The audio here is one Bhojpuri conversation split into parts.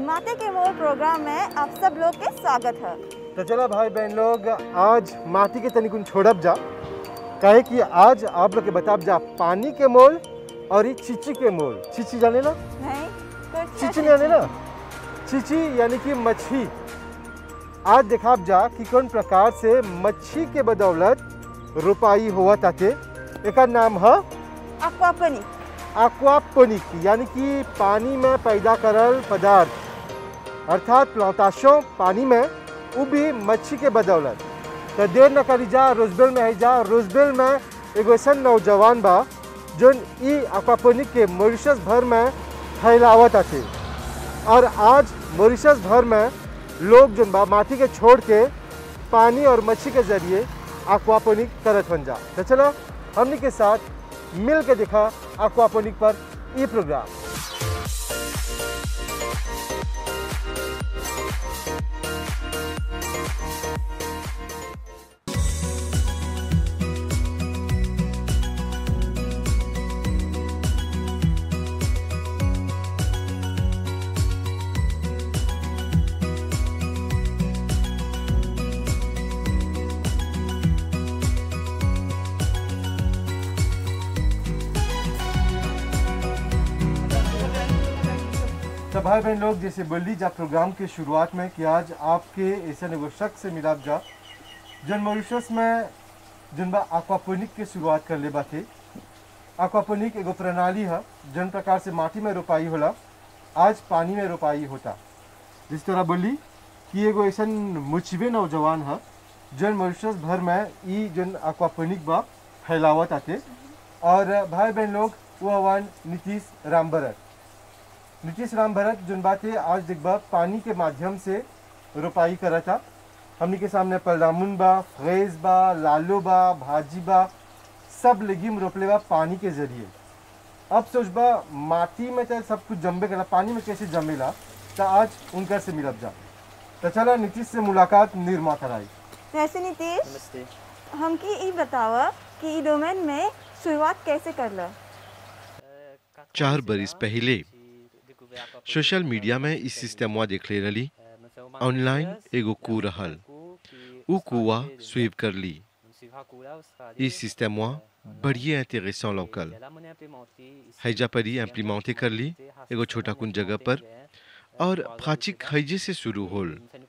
माते के मोर प्रोग्राम में आप सब लोग के स्वागत है तो चला भाई बहन लोग आज माटी के तनिकुन छोड़ब जा काहे कि आज आप लोग के बताब जा पानी के मोल और ये चिची के मोल चिची जाने ना नहीं कुछ चिची नहीं जाने ना चिची यानी कि मच्छी आज देखाब जा कि कौन प्रकार से मच्छी के बदौलत रुपाई हुआ ताके एक नाम है अक्वापनी एक्वापोनिक यानी कि पानी में पैदा करल पदार्थ अर्थात प्लांटाशों पानी में वो भी मच्छी के बदौलत तो देर न करी जा रोजबेल में है जा रोजबेल में एगो ऐसा नौजवान बा जोन ई एक्वापोनिक के मॉरिशस भर में फैलावत आते और आज मॉरिशस भर में लोग जोन बा माटी के छोड़ के पानी और मच्छी के जरिए एक्वापोनिक करत बन जा तो चलो हमनी के साथ मिल के देखा एक्वापोनिक पर ई प्रोग्राम तो भाई बहन लोग जैसे बोली जा प्रोग्राम के शुरुआत में कि आज आपके ऐसा एगो शख्स से मिलाप जा जन मॉरिशस में जन बा एक्वापोनिक के शुरुआत कर ले बाते एक्वापोनिक एगो प्रणाली है जन प्रकार से माटी में रोपाई होला आज पानी में रोपाई होता जिस तरह बोली कि एगो ऐसा मुचबे नौजवान है जन मॉरिशस भर में ई जन एक्वापोनिक बा फैलावत आते और भाई बहन लोग वो हवन नीतीश रामभरत नीतीश राम भरत जोन बात है आज देखबा पानी के माध्यम से रोपाई करा था हमनी के सामने पलदामुन बा फ्रेज बा लालो बा भाजी बा सब लेगिम रोपले बा पानी के जरिए अब सोचबा माटी में तो सब कुछ जम्बे करा पानी में कैसे जमेला तो आज उनकर से मिलब जा तो चला नीतीश से मुलाकात निर्मा कराई वैसे नीतीश नमस्ते हमकी ई बतावा कि ई डोमेन में शुरुआत कैसे करला चार बरिस पहले सोशल मीडिया में इस सिस्टमवा देखले रही ऑनलाइन एगो कू रहल उ कुआ स्वीप कर ली इस सिस्टमवा बढ़िया इंटरेसant लौकल हैजा पर ही इम्प्लीमेंटे कर ली एगो छोटा कुन जगह पर और फाचिक हैजे से शुरू होल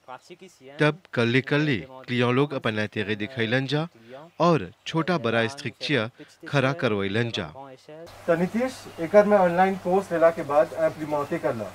तब कल्ले कल्ले क्लियों लोग अपन इंतरे दिखैलन जा और छोटा बड़ा स्ट्रिक्चिया खड़ा करवैलन जा तो नीतीश एकर में ऑनलाइन कोर्स लेला के बाद इम्प्लीमेंटे करला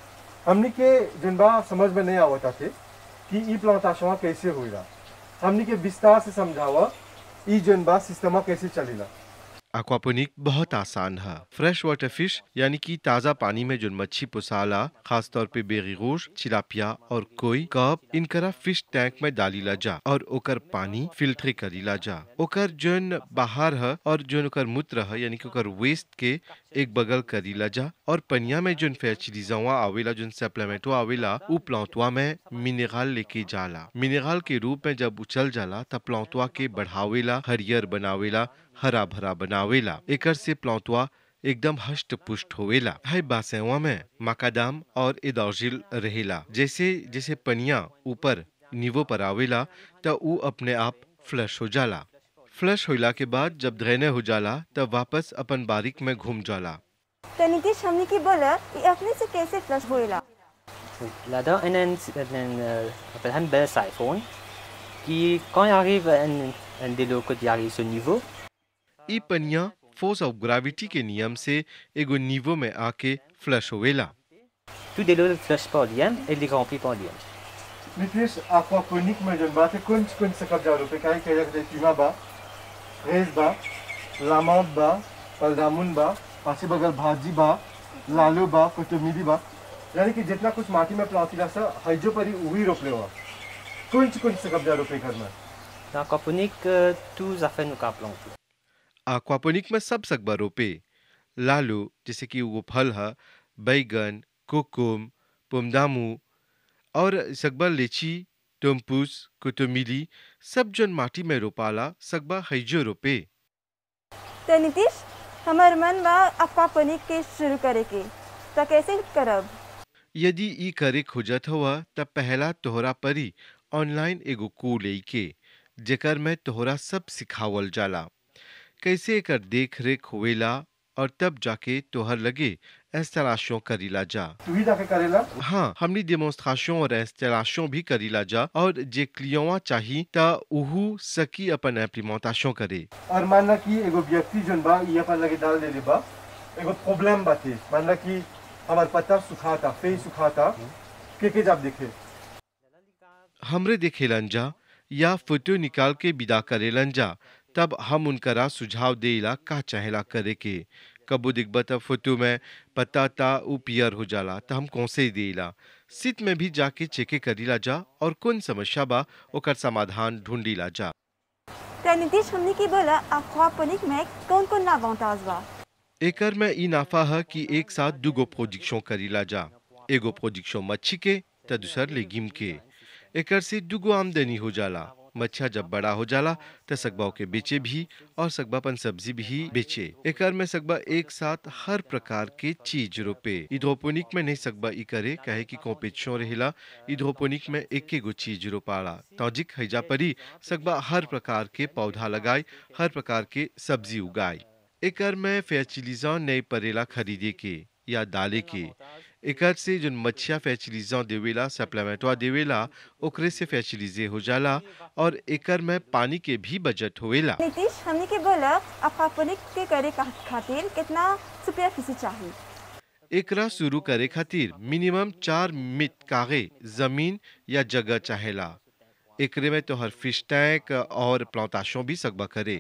हमनी के जोन बा समझ में नहीं आवता थे कि ई प्लांटाशवा कैसे होइला हमनी के विस्तार से समझावा ई जोन बा सिस्टमा कैसे चलेला एक्वापोनिक बहुत आसान है फ्रेश वाटर फिश यानी कि ताज़ा पानी में जो मच्छी पुसाला खास तौर पे बेरीगोश चिलापिया और कोई कप इनकरा फिश टैंक में डालीला जा और ओकर पानी फिल्टर करीला जा ओकर जोन बाहर है और जोन ओकर मूत्र है यानी कि ओकर वेस्ट के एक बगल करीला जा और पनिया में जोन फैचिलीजवा आवेला जोन सप्लीमेंटो आवेला उ प्लांटवा में मिनरल लेके जाला मिनरल के रूप में जब उछल जाला तब प्लांटवा के बढ़ावेला हरियर बनावेला हरा भरा बनावेला एकर से प्लांटवा एकदम हष्ट पुष्ट होवेला है बासेवा में मकादाम और इदौजिल रहेला जैसे जैसे पनिया ऊपर नीवो पर आवेला त ऊ अपने आप फ्लश हो जाला फ्लश होला के बाद जब ड्रेने हो जाला तब वापस अपन बारीक में घूम जाला तो नीतीश हमने की बोला कि अपने से कैसे फ्लश होइला Là-dedans, un, un, un, euh, on appelle un bel siphon qui, quand il arrive un, un de l'eau qui arrive ce niveau, ई पनिया फोर्स ऑफ ग्रेविटी के नियम से एगो नीवो में आके फ्लश होवेला tout de l'eau flush par l'IM et les remplit par l'IM. Nitish aquaponic में जोन बात है कुंज कुंज से कब्जा रुपए काहे कहे जाते पीमा बा फ्रेज बा लामाउट बा पलदामुन बा पासे बगल भाजी बा लालो बा कोटमीरी बा यानी कि जितना कुछ माटी में प्लांटिला सा हइजो परी उही रोपले हुआ कुंज कुंज से कब्जा रुपए घर में Dans Caponique, euh, tous affaires nous plantés. Aquaponic में सब सकबा रोपे लालू जैसे कि वो फल है बैगन कोकुम पुमदामू और सकबा लीची टोम्पूस कुतुमिली सब जन माटी में रोपाला सकबा हैजो रोपे तो नीतीश हमार मन बा अक्वापोनिक के शुरू करे के तो कैसे करब यदि ई करे खोजत हुआ तब पहला तोहरा परी ऑनलाइन एगो कू लेके जेकर में तोहरा सब सिखावल जाला कैसे एकर देख रेख होवेला और तब जाके तोहर लगे इंस्टॉलेशन करीला जा तू ही जाके करेला हाँ हमनी डेमोन्स्ट्रेशन और इंस्टॉलेशन भी करीला जा और जे क्लियोवा चाही ता उहू सकी अपन इम्प्लीमेंटेशन करे और मानना कि एगो व्यक्ति जोन बा ये अपन लगे डाल देले बा एगो प्रॉब्लम बाते मानना कि हमार पत्ता सुखाता फेस सुखाता के के जब देखे हमरे देखेलन जा या फोटो निकाल के विदा करेलन जा तब हम उनकरा सुझाव देला का चाहेला करे के कबो दिखबा तब फोटो में पता ता उ पियर हो जाला त हम कौसे देला सित में भी जाके चेके करीला जा और कौन समस्या बा ओकर समाधान ढूंढीला जा तो नीतीश हमने की बोला aquaponique में कौन कौन l'avantage बा एकर में ई नाफा है कि एक साथ दुगो प्रोजेक्शन करीला जा एगो प्रोजेक्शन मच्छी के त दूसर लेगिम के एकर से दुगो आमदनी हो जाला मच्छा जब बड़ा हो जाला त सकबा के बेचे भी और सकबा अपन सब्जी भी बेचे एकर में सकबा एक साथ हर प्रकार के चीज रोपे इधोपोनिक में नहीं सकबा ई करे काहे कि कॉम्पिटिशन रहेला इधोपोनिक में एक एगो चीज रोपाला तौजिक हैजा परी सकबा हर प्रकार के पौधा लगाए हर प्रकार के सब्जी उगाए एकर में फैचिलिजा नहीं परेला खरीदे के या डाले के एकर से जो मच्छिया फैचिलिजा देवेला सप्लीमेंटवा देवेला ओकरे से फैचिलिजे हो जाला और एकर में पानी के भी बजट होवेला नीतीश हमने के बोला aquaponique के करे का- खातिर कितना सुपरफिसी चाहिए एकरा शुरू करे खातिर मिनिमम चार मिट कागे जमीन या जगह चाहेला एकरे में तोहर फिश टैंक और प्लांटेशन भी सकबा करे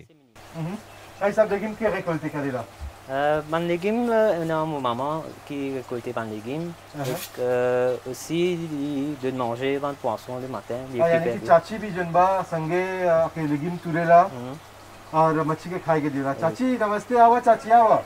आई सब लेकिन के récolter करेला Euh, ban légumes, euh, on a mon maman qui récoltait ban légumes. Uh-huh. Et euh, aussi de manger ban poisson le matin. les हाँ, यानी कि préparer. चाची भी जोन बा संगे अ, के लेगिम तुरेला Mhm. और मच्छी के खाए के देला चाची नमस्ते आवा चाची आवा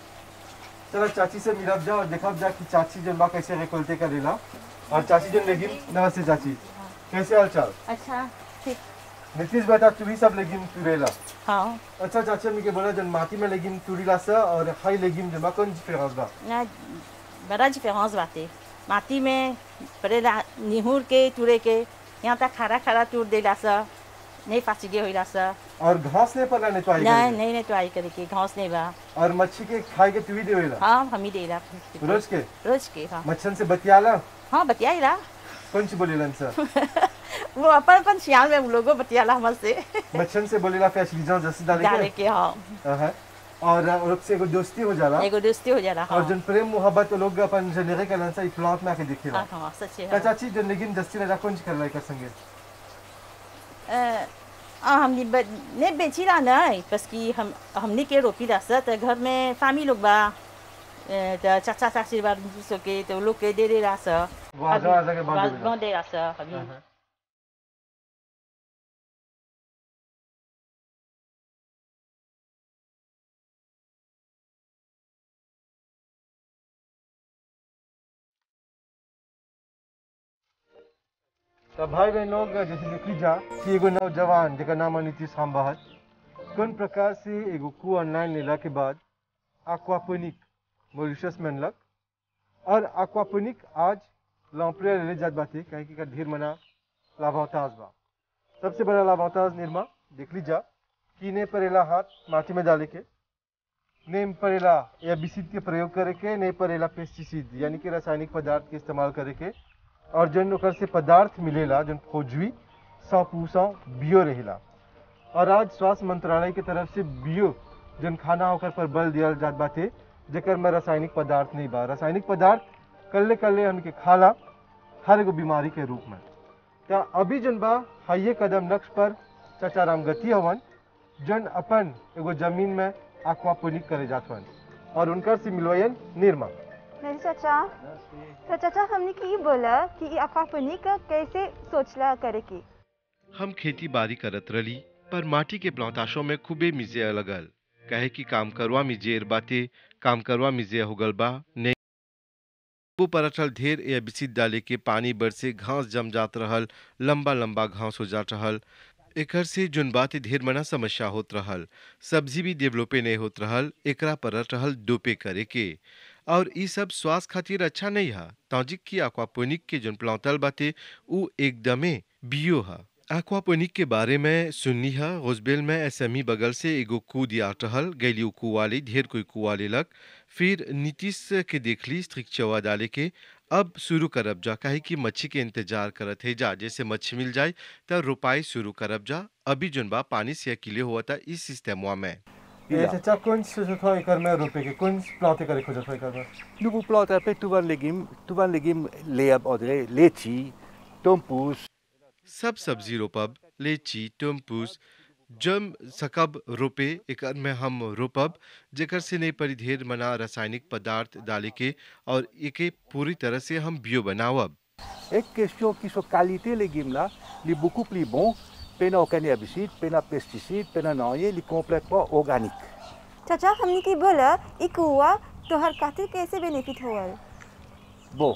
चलो चाची से मिलब जा और देखब जा कि चाची जोन बा कैसे récolter करेला और चाची जोन लेगिम नमस्ते चाची कैसे हाल चाल अच्छा ठीक नीतीश बेटा तू भी सब लेगिम तुरेला हाँ अच्छा चाचा मी के बोला जन माटी में लेगिम तुरीला सा और हाई लेगिम जोन बा कौन डिफरेंस बा ना बड़ा डिफरेंस बाटे माटी में पहले ला- निहुर के तुरे के यहाँ तक खड़ा खड़ा तुर देला सा नहीं फासिगे होइला सा और घास नहीं पड़ना नहीं तो आई नहीं करेला। नहीं नहीं तो आई करे के घास नहीं बा और मच्छी के खाए के तू ही देवेला हाँ हम ही देला रोज के रोज के हाँ मच्छन से बतियाला हाँ बतियाला कौन सी बोलेलन सर वो अपन अपन सियाल में लोगो बतियाला हमर से मच्छन से बोलेला फैसिलिटी जैसे डाले डाले के के हाँ हाँ। और और लोग से एगो दोस्ती हो जाला एगो दोस्ती हो जाला हाँ और जन प्रेम मोहब्बत वो लोग अपन जनरे के लंसा प्लांट में आके दिखेला हाँ हाँ सच्चे का हाँ चाची जन लेकिन दस्ती लगा कौन कर रहा कर संगे अ, हाँ हमने ब- नहीं बेची रहा नहीं बस कि हम हमने के रोपी रहा सा तो घर में फैमिली लोग बा अ, तो चाचा चाची बा सो के तो लोग के दे दे रहा सा वो आजा आजा के बाद देवेला। बांध दे रहा सा अभी हाँ। तो भाई बहन लोग जैसे देख लीजा कि एगो नौजवान जेकर नाम है नीतीश हामबाहत कौन प्रकार से एगो कू ऑनलाइन लेला के बाद aquaponic मॉरिशस में अनलक और aquaponic आज लॉम्प्रिया ले जात बाते काहे कि एकर ढेर मना लाभावताज बा सबसे बड़ा लाभावताज निर्मा देख लीजा कि ने परेला हाथ माटी में डाले के ने परेला एबिसिड के प्रयोग करे के ने परेला पेस्टिसाइड यानी कि रासायनिक पदार्थ के इस्तेमाल करे के और जन ओकर से पदार्थ मिलेला जन खोजवी सौ पूसौ बियो रहेला और आज स्वास्थ्य मंत्रालय के तरफ से बियो जन खाना होकर पर बल दिया जात बाटे जेकर में रासायनिक पदार्थ नहीं बा रासायनिक पदार्थ कल्ले कल्ले हमके खाला हर एगो बीमारी के रूप में तो अभी जन बा हाइये कदम लक्ष्य पर चाचा राम गति हवन जन अपन एगो जमीन में aquaponic करे जात हवन और उनकर से मिलवयन निर्मा मेरी चाचा तो चाचा हमने की बोला कि ये aquaponique कैसे सोचला करे की हम खेती बाड़ी करत रली पर माटी के प्लांताशों में खूबे मिजे लगल कहे कि काम करवा मिजेर बाते काम करवा मिजे होगल बा नहीं वो परठल ढेर या बिसित डाले के पानी बरसे घास जम जात रहल लंबा लंबा घास हो जात रहल एकर से जोन बात ढेर मना समस्या होत रहल सब्जी भी डेवलपे नहीं होत रहल एकरा परत रहल दोपे करे के और ई सब स्वास्थ्य खातिर अच्छा नहीं है तौजिक की aquaponic के जोन प्लांटल बाटे उ एकदमे बियो है एक्वापोनिक के बारे में सुननी है गुजबेल में एसएमई बगल से एगो कू दिया रहल गैली उ कुआले ढेर कोई कुआले लग फिर नीतीश के देखली स्ट्रिक चवा डाले के अब शुरू करब जा काहे कि मच्छी के इंतजार करत है जा जैसे मच्छी मिल जाए त रोपाई शुरू करब जा अभी जोन बा पानी से अकेले हुआ था इस सिस्टमवा में ये चाचा कौन सोचत हो एकर में रोपे के कौन प्लांटे करे खोजत हो एकर में Nous vous plantons après tout van légumes, tout van légumes, les abordés, letchi, tompous, सब सब्जी रोपब लीची टम्पूस जम सकब रोपे एकर में हम रोपब जेकर से नहीं पड़ी ढेर मना रासायनिक पदार्थ डाले के और एके पूरी तरह से हम बियो बनावब Une question qui sont qualité légumes là, les beaucoup plus bons, pena aucun herbicide, pena pesticide, pena non, les complètement organique. चाचा हमने की बोला ई कुआ तोहर खातिर कैसे बेनिफिट होवल Bon,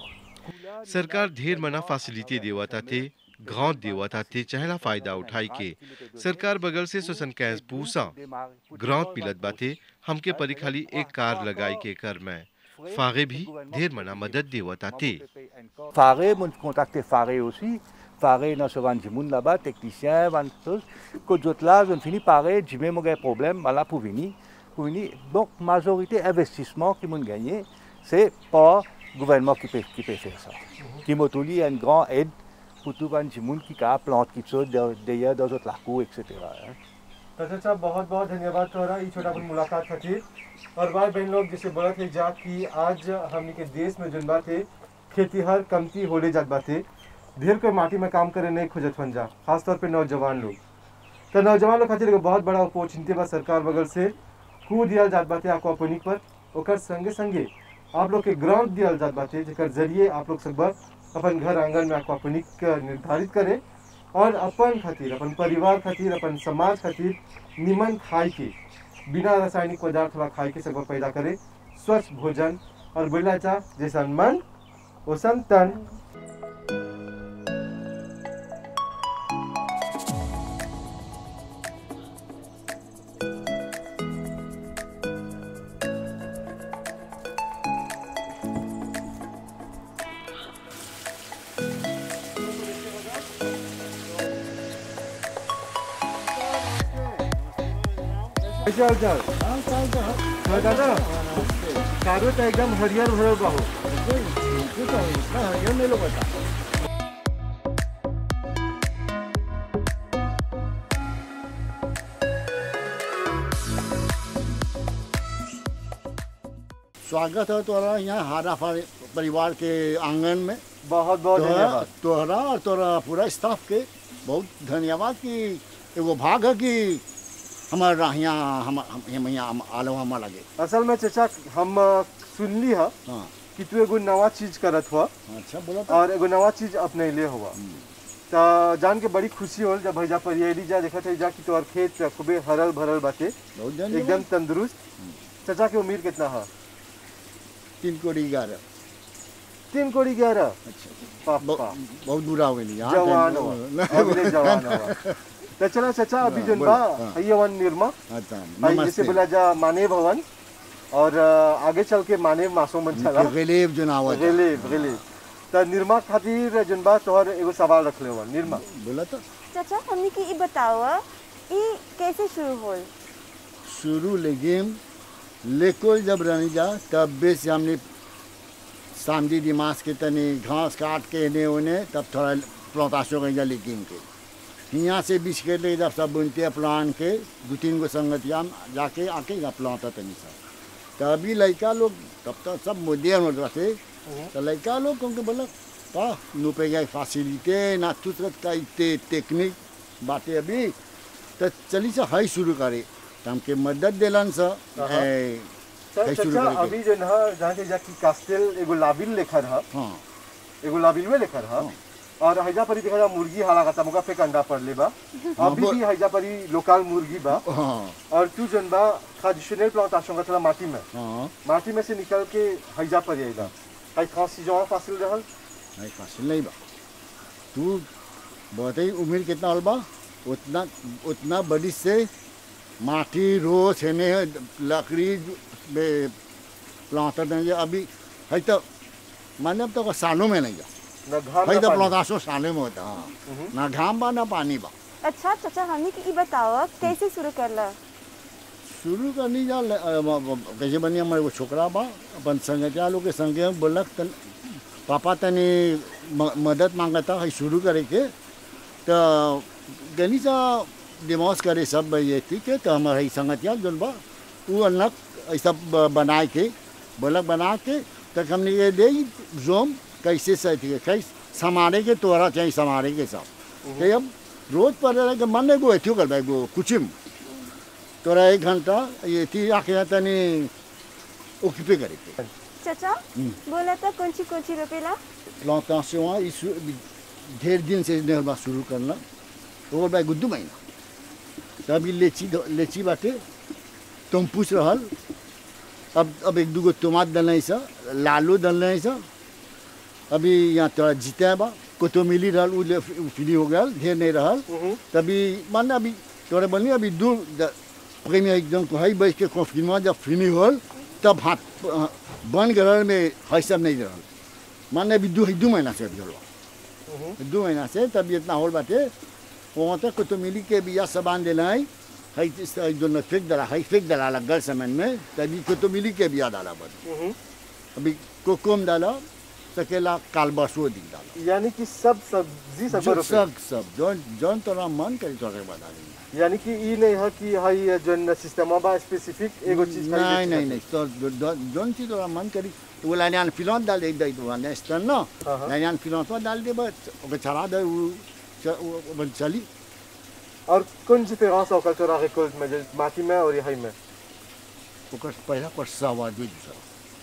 सरकार ढेर मना फैसिलिटी देवता थे गांव देवता थे चहला फायदा उठाई के सरकार बगल से सोसन कैस पूसा ग्रांत मिलत बाते हमके परी खाली एक कार लगाई के कर में फागे भी ढेर मना मदद देवता थे Faré, mon contacté Faré aussi. Faré, dans ce vent monde là-bas, technicien, vent chose. Que d'autres là, je finis par j'ai même un problème, voilà, pour venir. Pour venir. Donc, majorité investissement qui m'ont gagné, c'est pas le gouvernement qui peut, qui peut faire ça. Qui m'a tout dit, une grande aide pour tout le monde qui a planté qui sont d'ailleurs dans d'autres lacs, etc. hein. तो चाचा बहुत बहुत धन्यवाद तोहरा ई छोटा अपन मुलाकात खातिर और भाई बहन लोग जैसे बोला थे जा कि आज हमनी के देश में जन बात है खेती हर कमती होले जात बाते ढेर कोई माटी में काम करे नहीं खोजत बन जा खासतौर पे नौजवान लोग तो नौजवान लोग खातिर एगो बहुत बड़ा अपॉर्चुनिटी बा सरकार बगल से कू दिया जात बाते एक्वापोनिक पर ओकर संगे संगे आप लोग के ग्रांट दिया जात बाते जेकर जरिए आप लोग सब अपन घर आंगन में एक्वापोनिक निर्धारित करें और अपन खातिर अपन परिवार खातिर अपन समाज खातिर निमन खाए के बिना रासायनिक पदार्थ वाला खाए के सब पैदा करे स्वच्छ भोजन और बोला जा जैसन मन ओसन तन चल चल हाँ दादा कारो तो एकदम हरियर भरल बा हो स्वागत है तोरा यहाँ हारा फा- परिवार के आंगन में बहुत बहुत तोहरा धन्यवाद तोहरा और तोरा पूरा स्टाफ के बहुत धन्यवाद कि एगो भाग है कि हमारा यहाँ हम हम हम यहाँ आलो हमारा लगे असल में चचा हम अ, सुनली है हाँ कि तू एगो नवा चीज करत हुआ अच्छा बोला तो और एगो नवा चीज अपने ले हुआ तो जान के बड़ी खुशी होल जब भैया परियली जा देखत है जा कि तोहर खेत खूबे हरल भरल बाटे बहुत एकदम धन्यवाद तंदुरुस्त चचा के उम्र कितना है तीन कोड़ी ग्यारह तीन कोड़ी ग्यारह अच्छा पापा बहुत बहुत बुरा हो गई यहाँ जवान हुआ अभी ले जवान हुआ तो चला चचा अभी जन बा हाँ। हई वन निर्मा अच्छा हई जैसे नमस्ते बोला जा माने भवन और अ, आगे चल के माने मासो मन चला गलेब जो नाव है रेले रेले तो निर्मा खातिर जन बा तोहर एगो सवाल रख ले निर्मा बोला तो चाचा हमने की ई बताओ ई कैसे शुरू होल शुरू लेकिन लेकोल जब रहने जा तब बेस हमने सामदी दिमाग के तनी घास काट के इन्हें उन्हें तब थोड़ा प्लौताशो के जा लेकिन के यहाँ से बीच के ले जब सब बुनते प्लान के दो तीन गो संगतिया में जाके आके जब प्लांटा तनी सब तो अभी लड़का लोग तब तो सब मॉडर्न हो रहे तो लड़का लोग क्योंकि बोला पा नु पे गए फैसिलिटी ना तुरंत का इतने टेक्निक बातें अभी तो चली से हाई शुरू करे तो हमके मदद दिलन सा हाँ। ए, तो है शुरू चचा करके। अभी जन है जहाँ के जाकी कास्टेल एगो लाबिल लेखर है हाँ एगो लाबिल में लेखर है हाँ। और हैजा परी देखा जा मुर्गी हाला का तमुका पे अंडा पड़ ले बा अभी वो- भी हैजा परी लोकल मुर्गी बा हाँ और तू जन बा ट्रेडिशनल प्लांट आशंका थोड़ा माटी में हाँ माटी में से निकल के हैजा पर आएगा हाई खांसी जो फासिल रहल नहीं फासिल नहीं बा तू बहुत ही उम्र कितना होल बा उतना उतना बड़ी से माटी रोज हेने लकड़ी बे प्लांटर नहीं अभी है तो मैंने अब तो सालों में नहीं जा ना घाम है ना तो पानी। प्लांटासो सालों में होता हाँ ना घाम बा ना पानी बा अच्छा चाचा हमने की ई बताओ कैसे शुरू करला शुरू करनी जा ल- अ, म- म- कैसे बनी हमारे वो छोकरा बा अपन संगठिया लोग के संगे बोलक तन पापा तनी म- मदद मांगता है शुरू करे के तो गनी सा दिमाग करे सब ये ठीक है तो हमारे संगठिया जोन बा वो अलग ऐसा ब- बनाए के बोलक बना के तक हमने ये दे जोम कैसे सही थी कैसे समारे के तोरा चाहिए समारे के सब तो अब रोज पर के मन ने गो एथियो कर भाई गो कुचिम तोरा एक घंटा ये थी आके तनी ओक्यूपे करे के चाचा बोला था कौन सी कौन सी रोपेला प्लांटेशन इस ढेर दिन से निर्माण शुरू करना और भाई गुद्दू महीना तभी लेची लेची बाटे तुम पूछ रहल अब अब एक दूगो टमाट डल सा लालू डल सा अभी यहाँ तोरा जीते बा कोतो मिली रहल उ ले- उ फ्री हो गया ढेर नहीं रहल तभी मान अभी तोरे बनी अभी दूर द- प्रेमी एकदम को है बैठ के कॉफी जब फ्री होल तब हाथ अ, बन गरल में है सब नहीं रहल माने अभी दू दू महीना से अभी होल दू महीना से तब इतना होल बाटे वहाँ तक को तो मिली के बिया सामान देना है है इस- है जो न फेंक डाला है फेंक डाला गल सामान में तभी को तो मिली के बिया डाला बस अभी कोकोम डाला सकेला कालबासो दिन डाला यानी कि सब सब्जी सब जो रोपे सब सब जौन जौन तोरा मन करे तोरे बता देंगे यानी कि ई नहीं है कि हाई जो सिस्टम बा स्पेसिफिक एगो चीज खाली नहीं बेचे नहीं खातिर। नहीं तो जो- जो- जौन चीज तोरा मन करी तो वो लाइन फिलौन डाल दे दे तो नेक्स्ट ना हाँ, हाँ। लाइन फिलौन तो डाल दे बस ओके चला दे वो च- वो- वो चली और कौन डिफरेंस होकर तोरा रिकॉल्ट में जो माटी में और यही में ओकर पहला पर सवा दे दूसरा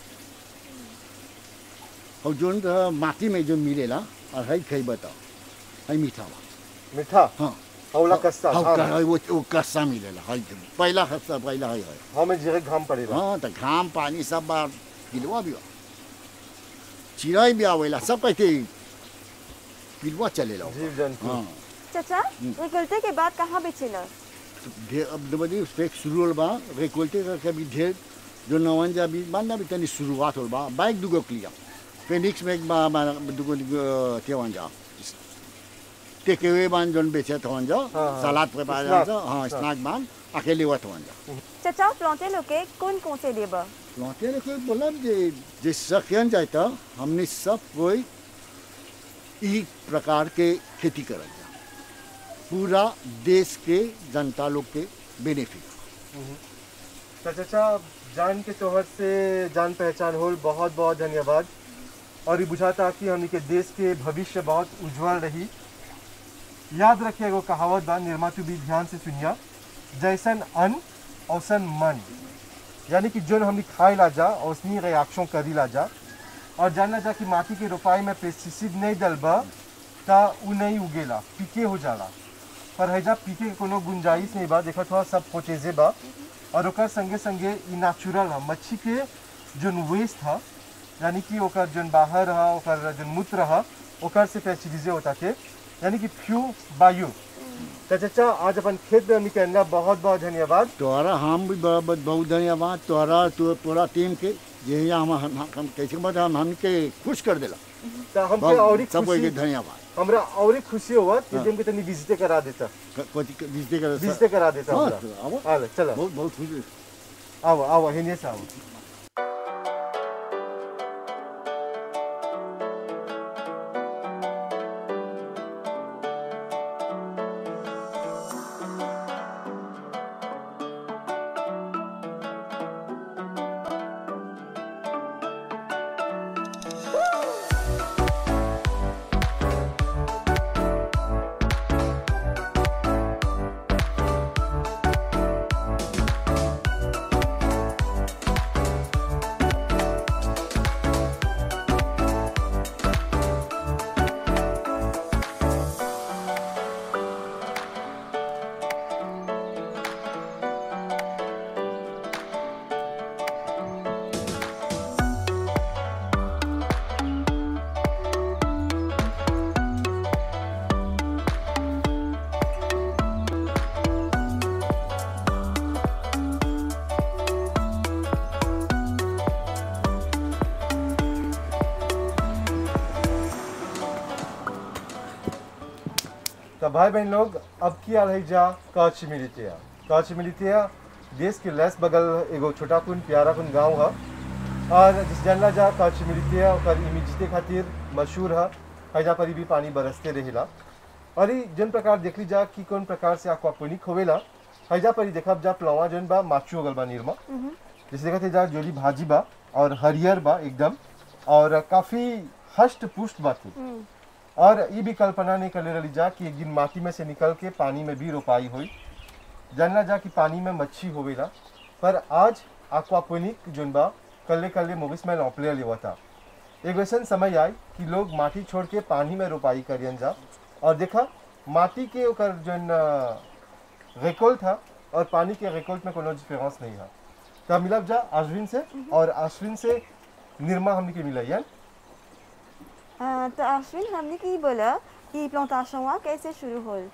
और जोन तो माटी में जो मिलेला और है खाई बताओ है मीठा बा मीठा हाँ हौला कस्ता हाँ, हाँ का- वो वो कस्सा मिलेला है पहला कस्सा पहला है है हमें जीरे घाम पड़ेगा हाँ तो घाम पानी सब बार पिलवा भी बा। चिड़ै भी आवेला सब कहते पिलवा चलेला जीव जंतु हाँ चाचा निकलते के बाद कहाँ बेचेला तो ढेर अब दबदी उस पे शुरू होल बा रेकोल्टे का कभी ढेर जो नवन जा भी मानना भी तनी शुरुआत होल बा बाइक दुगो क्लिया फेनिक्स में एक बा बा दुगो दुगो तेवन जा टेकेवे बान जोन बेचे थवन जा हाँ, हाँ। सलाद पे पा स्नैक, जा हाँ स्नैक बान अकेले हुआ थवन जा चाचा प्लांटे लोके कौन कौन से देबा लौटे ने कोई बोला जे जे सकियन जाता हमने सब कोई एक प्रकार के खेती करल जा पूरा देश के जनता लोग के बेनिफिट तो चाचा जान के तोहर से जान पहचान होल बहुत बहुत धन्यवाद और ये बुझाता कि हमनी के देश के भविष्य बहुत उज्जवल रही याद रखिए एगो कहावत बा निर्मा तू भी ध्यान से सुनिया जैसन अन्न औसन मन यानी कि जोन हमनी खाए ला जा औसनी रिएक्शन करी ला जा और जानना जा कि माटी के रोपाई में पेस्टिसाइड नहीं डलबा ता उ नहीं उगेला पीके हो जाला पर हैजा पीके के कोनो गुंजाइश नहीं बा देखा थोड़ा सब पोचेजे बा और ओकर संगे संगे ई नेचुरल है मच्छी के जोन वेस्ट है यानी कि ओकर जोन बाहर है ओकर जोन मूत्र है ओकर से पेस्टिसाइड होता के यानी कि फ्यू बायु तो चाचा आज अपन खेत में हमनी कहना बहुत बहुत धन्यवाद तोहरा हम भी बहुत बहुत बहुत धन्यवाद तोहरा तो पूरा टीम के ये हम हम हम कैसे बता हम हमके खुश कर देला तो हमके और सब कोई के खुशी धन्यवाद हमरा और ही खुशी हुआ कि हम के तनी विजिट करा देता क- कोई विजय कर विजिट करा देता हाँ, हमरा तो आओ। हाल चलो बहुत बहुत खुशी आओ आओ हिने से आओ तो भाई बहन लोग अब किया रही जा कच्छ मिलितिया कच्छ मिलितिया देश के लेस बगल एगो छोटा कुन प्यारा कुन गांव है और जिस जानला जा कच्छ मिलितिया ओकर इमिजिते खातिर मशहूर है हैजा पर भी पानी बरसते रहेला और ई जन प्रकार देख ली जा कि कौन प्रकार से aquaponic होवेला हैजा पर ही देखब जा प्लवा जन बा माचू गल बा निर्मा जैसे देखा थे जा जोली भाजी बा और हरियर बा एकदम और काफी हष्ट पुष्ट बा थी और ये भी कल्पना नहीं कर रही जा कि एक दिन माटी में से निकल के पानी में भी रोपाई हुई जानना जा कि पानी में मच्छी होवेला पर आज aquaponic जोन बा कल्ले कल्ले मोगिस में लौपले लेवा था एक वैसन समय आई कि लोग माटी छोड़ के पानी में रोपाई करियन जा और देखा माटी के ओकर जोन रेकोल था और पानी के रेकोल्ट में कोनो डिफरेंस नहीं है तो मिलब जा अश्विन से और अश्विन से निर्मा हमने के मिला यार अ, तो अश्विन हमने की बोला कि प्लांटेशन वहाँ कैसे शुरू होल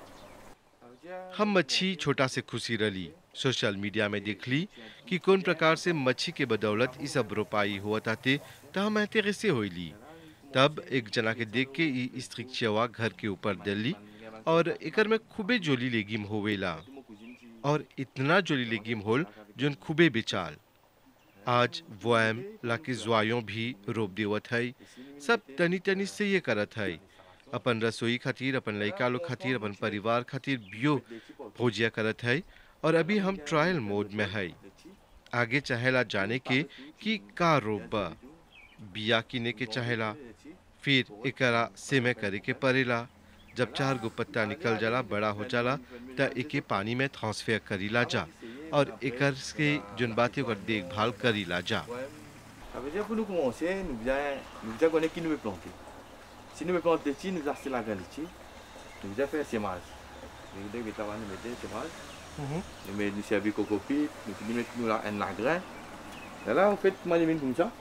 हम मच्छी छोटा से खुशी रली सोशल मीडिया में देख ली कि कौन प्रकार से मच्छी के बदौलत ई सब रोपाई हुआ ताते तो हम ऐते से होइली तब एक जना के देख के ई स्त्रिक्चवा घर के ऊपर दली और एकर में खूबे जोली लेगिम होवेला और इतना जोली लेगिम होल जोन खूबे बेचाल आज वोएम लाके ज्वायों भी रोप देवत है सब तनी तनी से ये करत है अपन रसोई खातिर अपन लड़का लोग खातिर अपन परिवार खातिर बियो भोजिया करत है और अभी हम ट्रायल मोड में है आगे चाहेला जाने के कि का रोप बा बिया किने के चाहेला फिर एकरा सेमे करे के पड़ेला जब चार गो पत्ता निकल जाला बड़ा हो जाला त एके पानी में ट्रांसफर करीला जा और एकर के जोन बात है ओकर देखभाल करीला जा Ça veut dire pour nous commencer, nous bien, nous bien connaître qui nous veut planter. Si nous veut planter ici, nous acheter la graine ici, nous bien faire sémage. Nous devons mettre nous mettre sémage, nous mettons nous servir coco pit, nous finissons mettre nous là un grain. Et là, on fait moi les mines comme ça.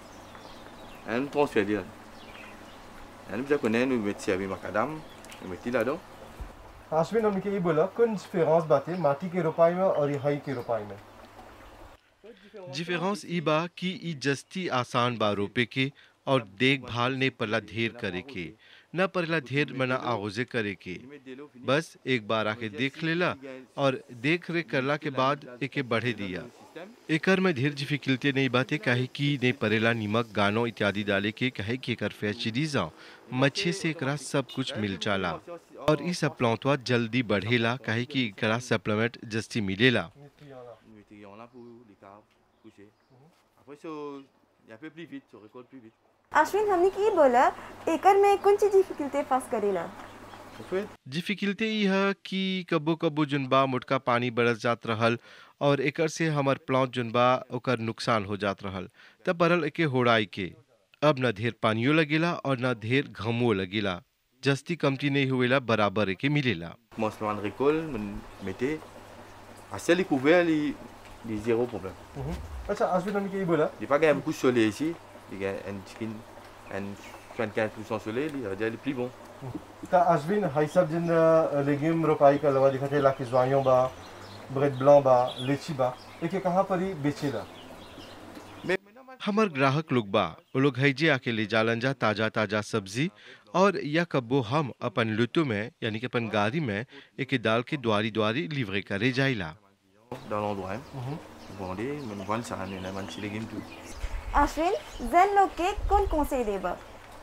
Et nous transférons là. Et nous bien connaître, nous mettons servir macadam, nous mettons là-dedans. Ashwin हमने के ये बोला कौन डिफरेंस बातें माटी के रोपाई में और ये हई के रोपाई में डिफरेंस ई बा कि ई जस्ती आसान बा रोपे के और देखभाल ने पला ढेर करे के न पड़ला ढेर मना आगोजे करे के बस एक बार आके देख लेला और देख रेख करला के बाद एके बढ़े दिया एकर में ढेर डिफिकल्टी नहीं बाते काहे कि नहीं परेला नमक गानो इत्यादि डाले के काहे कि एकर फैसिलिटीज मच्छे से एकरा सब कुछ मिल जाला और ई सब प्लांटवा जल्दी बढ़ेला काहे कि एकरा सप्लीमेंट जस्ती मिलेला Nous mettons là pour les caves, coucher. Après, ça, il y a un peu plus vite, ça récolte plus vite. Ashwin हमने की बोला एकर में कौन सी डिफिकल्टी फेस करेला En fait, डिफिकल्टी ई है कि कबो कबो जोन बा मोटका पानी बरस जात रहल और एकर से हमर प्लांट जोन बा ओकर नुकसान हो जात रहल तब परल एके होड़ाई के अब न ढेर पानियो लगेला और न ढेर घमो लगेला जस्ती कमती नहीं हुएला बराबर एके मिलेला commence par une récolte, me mettez. À ciel découvert, il y a zéro problème. अच्छा अश्विन हमने के ये बोला Il n'y a pas gagné beaucoup de soleil ici. Il y a un chicken, un 75% soleil, il va dire le plus bon. तो अश्विन हई सब जिन लेगिम रोपाई का लवा दिखा थे लाके ज्वाइयों बा ब्रेड ब्लां बा लीची बा एके कहाँ पर ही बेचेला Mais maintenant, हमर ग्राहक लोग बा वो लोग हैजे आके ले जालन जा ताजा ताजा सब्जी और या कब्बो हम अपन लुतु में यानी कि अपन गाड़ी में एके डाल के द्वारी द्वारी लिवरे करे जाइला dans l'endroit, hein. vous vendez, mais vous vendez ça, on a un petit légume tout. Ashwin Jain लोग के कौन conseil देबा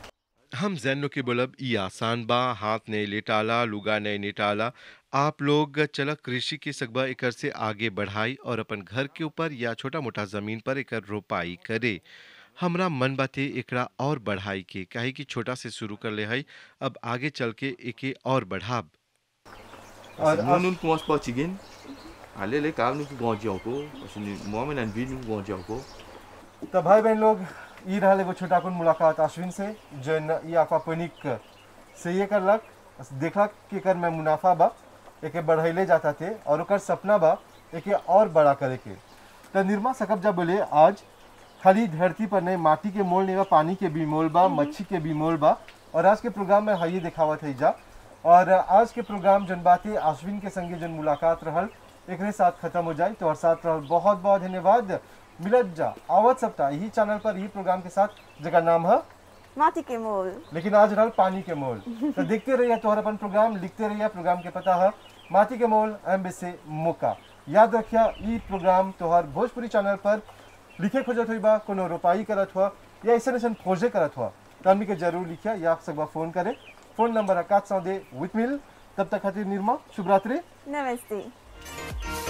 हम जैनो के बोलब ई आसान बा हाथ नहीं लेटाला लुगा नहीं नेटाला आप लोग चला कृषि के सगबा एकर से आगे बढ़ाई और अपन घर के ऊपर या छोटा मोटा जमीन पर एकर रोपाई करे हमरा मन बाते एकरा और बढ़ाई के काहे कि छोटा से शुरू कर ले हई अब आगे चल के एके और बढ़ाब Parce que Ah, nous, ah. nous, nous commençons par chicken. Allez, les caves, nous grandissons encore. Parce que nous- moi, maintenant, une vie, nous grandissons encore. तो भाई बहन लोग ई रहल एगो छोटा कुन मुलाकात अश्विन से जन ई aquaponic से ये करलक देखलक कि एकर में मुनाफा बा एके बढ़ैले जाता थे और ओकर सपना बा एके और बड़ा करे के तो निर्मा सकब जा बोले आज खाली धरती पर नहीं माटी के मोल नहीं बा पानी के भी मोल बा मच्छी के भी मोल बा और आज के प्रोग्राम में हाइये दिखावत है जा और आज के प्रोग्राम जन बातें अश्विन के संगे जन मुलाकात रहल एकरे साथ खत्म हो जाए तो और साथ रहल बहुत बहुत धन्यवाद मिलत जा आवत सप्ताह यही चैनल पर यही प्रोग्राम के साथ जगह नाम है माटी के मोल लेकिन आज रहल पानी के मोल तो देखते रहिए तोहर अपन प्रोग्राम लिखते रहिए प्रोग्राम के पता है माटी के मोल एम से मौका याद रखिया ई प्रोग्राम तोहर भोजपुरी चैनल पर लिखे खोजत हुई बा कोनो रोपाई करत हुआ या ऐसे ऐसे खोजे करत हुआ तो हमनी के जरूर लिखिया या सब फोन करे फोन नंबर है कात सौ दे विथ मिल तब तक खातिर निर्मा शुभ रात्रि नमस्ते